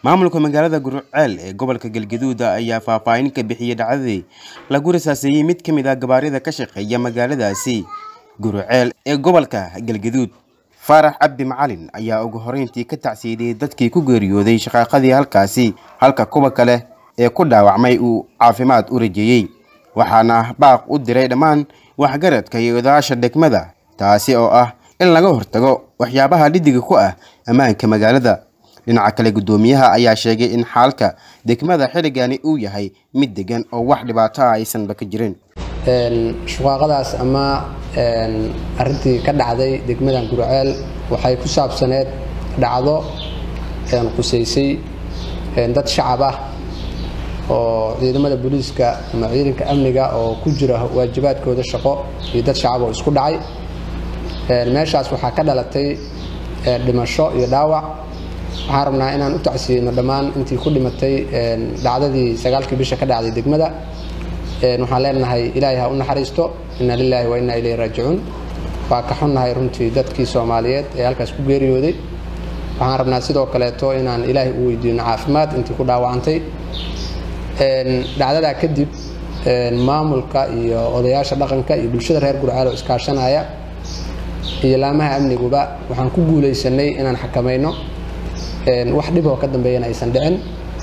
maamulka magaalada gurceel ee gobolka galgaduud ayaa faahfaahin ka bixiyey dhacdadii lagu rasaaseeyey mid ka mid ah gabaarida ka shaqeeya magaaladaasi gurceel ee gobolka galgaduud faarax cabdi macalin ayaa ugu horeyntii ka tacsiidiyey dadkii ku geeriyooday shaqaaqadii halkaasi halka kuwa kale ee ku dhaawacmay uu caafimaad u rajeeyey waxaana baaq u diray dhammaan waxgaradka iyo odayaasha degmada taasi oo ah in laga hortago waxyaabaha dhidiga ku ah ammaanka magaalada dhinaca kale guddoomiyaha ayaa sheegay in xaalka degmada xilligani uu yahay mid degan oo wax dhibaato ah aysanba ka jirin shuqaaqadaas ama arintii ka dhacday degmadan gurceel waxay ku saabsaneed dhacdo qusaysay dad shacab ah oo ciidamada booliiska ama ciidanka amniga oo ku jira waajibaadkooda shaqo iyo dad shacab oo isku dhacay meeshaas waxaa ka dhalatay dhimasho iyo dhaawac waxaan rabnaa inaan u tacsiyeyno dhammaan intii ku dhimatay dhacdadii sagaalkii bisha ka dhacday degmada waxaan leenahay ilaahay ha u naxariisto inna lilaahi wa inna ilayhi raajicuun waa ka xunnahay runtii dadkii soomaaliyeed ee halkaas ku geeriyooday waxaan rabnaa sidoo kaleeto inaan ilaahay u weydiino caafimaad intii ku dhaawacantay dhacdadaa kadib maamulka iyo odayaasha dhaqanka iyo bulshada reer gurcaal oo iskaashanaya iyo laamaha amniguba waxaan ku guulaysanay inaan xakamayno wax dhib oo ka dambeeyana aysan dhicin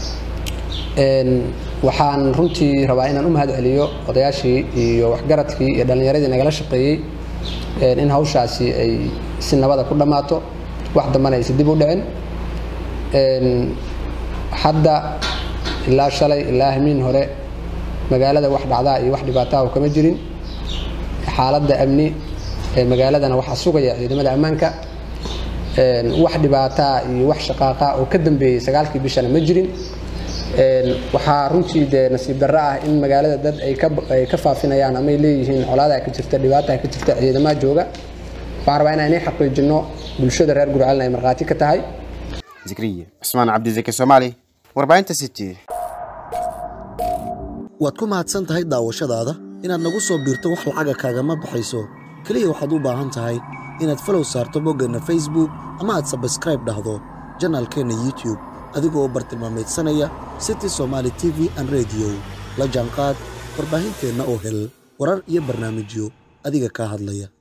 waxaan runtii rabaa inaan u mahad celiyo odayaashii iyo waxgaradkii iyo dhallinyaradii nagala shaqeeyey in hawshaasi ay si nabada ku dhammaato wax dambana aysan dib u dhicin hadda ilaa shalay ilaa hamiin hore magaalada wax dhacdaa iyo wax dhibaataha kama jirin xaaladda amni ee magaaladana waxaa sugaya ciidamada ammaanka wax dhibaataa iyo wax shaqaaqa oo ka dambeeyey sagaalkii bishana ma jirin waxaa runtii dee nasiib darro ah in magaalada dad ay ka faafinayaan ama ay leeyihiin colaadaa ka jirta dhibaataa ka jirta ciidamaha jooga waxaan rabaa inaan inay xaqiijinno bulshada reer gurcaalna ay markhaati ka tahay zikriye cusmaan cabdizaki soomaali warbaahinta city waad ku mahadsan tahay daawashadaada inaad nagu soo biirto wax lacaga kaagama baxayso keliya waxaad u baahan tahay inaad falow saarto boggeenna facebook ama aad sabskraib dhahdo janaalkeenna youtube adigoo bartilmaamaydsanaya city somaali t v an rediyo la jaanqaad warbaahinteenna oo hel warar iyo barnaamijyo adiga kaa hadlaya